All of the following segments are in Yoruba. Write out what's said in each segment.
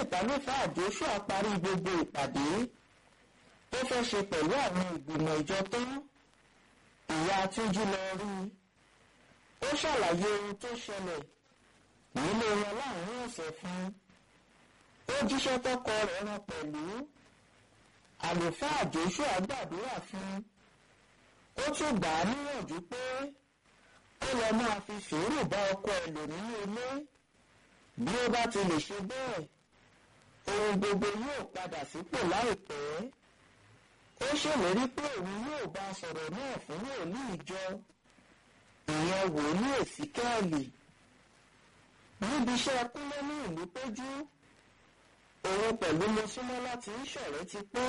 lẹ́yìn tálífàá Joshua parí gbogbo ìpàdé tó fẹ́ ṣe pẹ̀lú àwọn ìgbìmọ̀ ìjọ tán ìyá Túnjí lọ rí i ó ṣàlàyé ohun tó ṣẹlẹ̀ nílé wọn láàrin ọ̀sẹ̀ fún ó jíṣẹ́ tọkọ rẹ̀ rán pẹ̀lú àlùfáà Joshua gbàdúrà fún ó tún gbà á níyànjú pé ó lọ máa fi sùúrù bá ọkọ ẹ̀ lò nínú ilé bí ó bá ti lè ṣe bẹ́ẹ̀ ohun gbogbo yóò padà sípò láìpẹ́ ó ṣèlérí pé òun yóò bá a sọ̀rọ̀ náà fún wòlíì ìjọ ìyẹn wòlíì Èsíkẹ́ẹ̀lì níbi iṣẹ́ kúnlé ní ìlú péjú òun pẹ̀lú Mọ́súnmọ́lá tí ń ṣọ̀rẹ́ ti pẹ́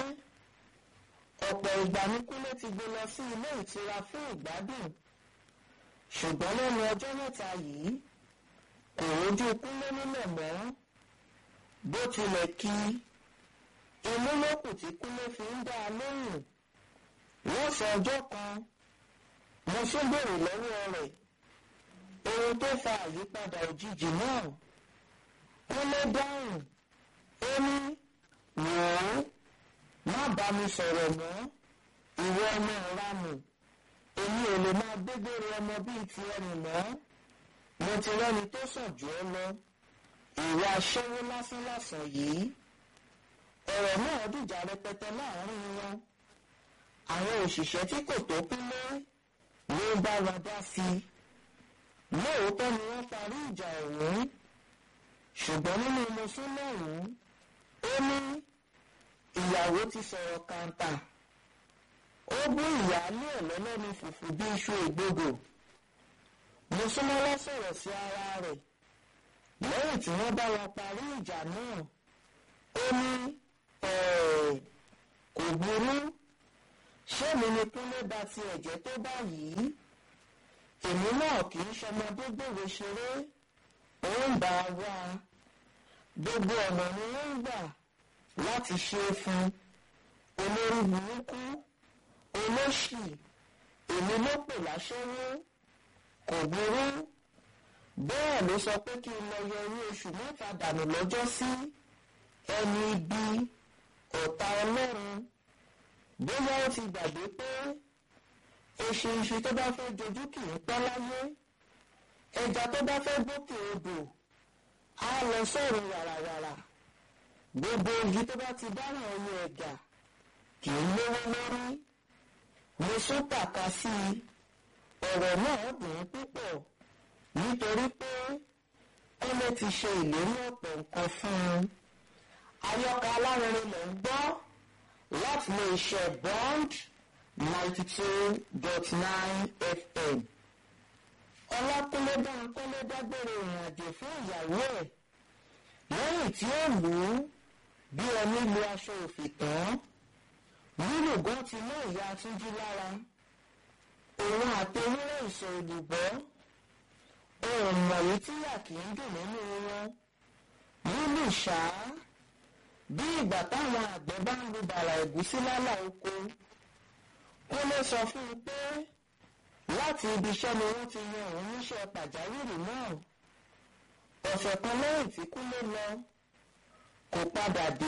ọ̀pọ̀ ìgbà ní kúnlé ti gbé lọ sí ilé ìtura fún ìgbádùn ṣùgbọ́n lẹ́nu ọjọ́ mẹ́ta yìí kò rójú kúnlé nílẹ̀ mọ́ bó tilẹ̀ kí inú lókù tí kúnlé fi ń dá a lóhùn lọ́sàn ọjọ́ kan mo tún béèrè lọ́wọ́ rẹ̀ ohun tó fa àyípadà òjijì náà kúnlé dáhùn ó ní wò ó má bá mi sọ̀rọ̀ mọ́ ìwọ ọmọ ìranù èmi ò lè máa gbégbére ọmọ bíi ti ẹnì mọ́ mo ti rẹ́ni tó sàn jù ọ́ lọ ìwà aṣẹ́wó lásánlàsàn yìí ọ̀rọ̀ náà dìjà rẹpẹtẹ láàrin wọn àwọn òṣìṣẹ́ tí kò tó kúnlé ló bá wa dá sí i lóòótọ́ ni wọ́n parí ìjà ọ̀hún ṣùgbọ́n nínú mọ́súnmọ́ọ̀hún ó ní ìyàwó ti sọ̀rọ̀ kàńtà ó bú ìyáálé ẹ̀ lọ́lọ́ni fùfú bí iṣu ìgbogò mọ́súnmọ́lá sọ̀rọ̀ sí ara rẹ̀ lẹ́yìn tí wọ́n bá wọn parí ìjà náà ó ní kò burú ṣé mi ni kúnlé bá ti ẹ̀jẹ̀ tó báyìí èmi náà kì í ṣọmọdé gbòòrò ṣeré ó ń bá a wá gbogbo ọ̀nà ni wọ́n ń gbà láti ṣe é fún olórí burúkú olóṣì èmi ló pè láṣẹ́wó kò burú bẹ́ẹ̀ ló sọ pé kí n lọ yọ orí oṣù mẹ́ta dànù lọ́jọ́ sí ẹni ibi ọ̀tá ọlọ́run bóyá ó ti gbàgbé pé eṣinṣin tó bá fẹ́ jojú kì í pẹ́ láyé ẹja tó bá fẹ́ gòkè odò á lọ sọ̀rọ̀ wàràwàrà gbogbo igi tó bá ti dáràn ẹyẹ ẹ̀gà kì í lówó lórí mo sún tàka sí i ọ̀rọ̀ náà dùn ún púpọ̀ nítorí pé kọ́lé ti ṣe ìlérí ọ̀pọ̀ nǹkan fún un ayọ́ka alárinrin ló ń gbọ́ láti lè ṣe bond ninety two dot nine fm ọlákúnlé dáńkọ́lé dágbére ìrìnàjò fún ìyàwó ẹ̀ lẹ́yìn tí ó lù ú bí ẹni lu aṣọ òfì tán lílù gan ti mú ìyá túnjí lára òun àti ewúrẹ́ ìsọ̀ òdùbọ́ ohun mọ̀wé tíyà kì í dùn nínú wọn lílù ṣáá bí ìgbà táwọn àgbẹ̀ bá ń lu bàrà ẹ̀gúsí lálà oko kó lè sọ fún un pé láti ibi iṣẹ́ ni wọ́n ti yan òun níṣẹ́ pàjáwìrì náà ọ̀sẹ̀ kan lẹ́yìn tí kúlé lọ kò padà dé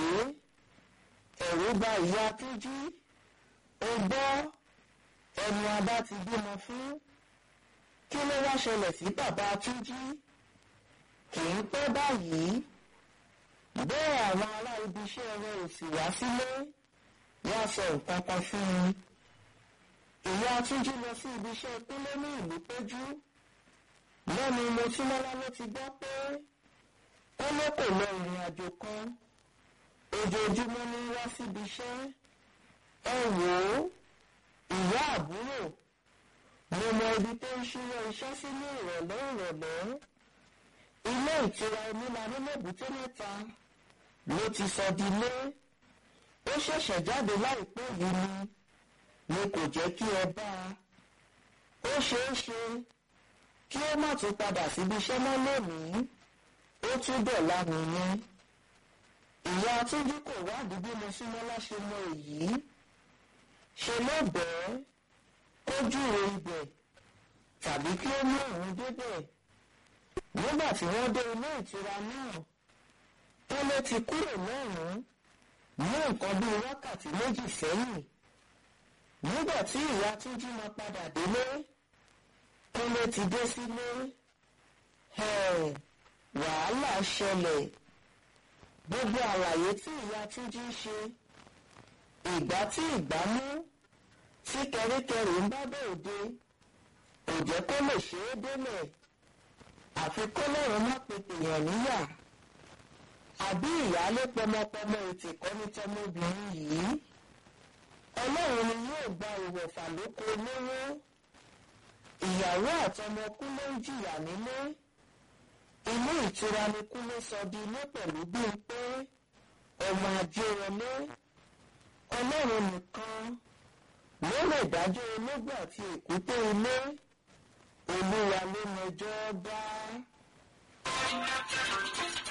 ẹ̀rù bà ìyá túnjí ó gbọ́ ẹnu abá ti bímọ fún kí ló wá ṣẹlẹ̀ sí bàbá túnjí kì í pẹ́ báyìí bẹ́ẹ̀ àwọn ará ibi iṣẹ́ rẹ̀ ò sì wá sílé wọ́n sọ nǹkan kan fún un ìyá túnjí lọ sí ibi iṣẹ́ kúnlé ní ìlú péjú lẹ́nu mọ́túmọ́lá ló ti gbọ́ pé kúnlé kò lọ ìrìn àjò kan ojoojúmọ́ ní wá síbi iṣẹ́ ẹ wò ó ìyá àbúrò mo mọ ibi tó ń ṣíwọ́ iṣẹ́ sí ní ìrọ̀lẹ́ ìrọ̀lẹ́ ilé ìtura onílànà lẹ́bùté mẹ́ta ló ti sọ di lé ó ṣẹ̀ṣẹ̀ jáde láìpẹ́ yìí ni ni kò jẹ́ kí ẹ bá a ó ṣeé ṣe kí ó má tún padà síbi iṣẹ́ mọ́ lónìí ó tún dọ̀la nìyẹn ìyá túnjí kò wádìí bí mo súnmọ́ láṣẹ mọ èyí ṣe ló bẹ́ẹ̀ kó júwe ibẹ̀ tàbí kí ó mú òun débẹ̀ nígbà tí wọ́n dé ilé ìtura náà Kúnlé ti kúrò lọ́rùn ní nǹkan bíi wákàtí méjì sẹ́yìn nígbà tí ìyá Túnjí máa padà délé Kúnlé ti dé sílé wàhálà ṣẹlẹ̀ gbogbo àlàyé tí ìyá Túnjí ń ṣe ìgbà tí ìgbà mú tí kẹríkẹrí ń bá bòde kò jẹ́ kó lè ṣe é délẹ̀ àfi kó lóun má pe tèèyàn níyà àbí ìyáálé pọmọpọmọ ètè kọ́ni tọmọbìnrin yìí ọlọ́run ni yóò gba ìwọ̀fà lóko olówó ìyàwó àtọmọ Kúnlé ń jìyà nílé ilé ìtura ni Kúnlé sọ di ilé pẹ̀lú bíi pé ọmọ ajé wọlé ọlọ́run nìkan ló lè dájọ́ ológun àti èkúté ilé olúwa ló mẹjọ́ dá.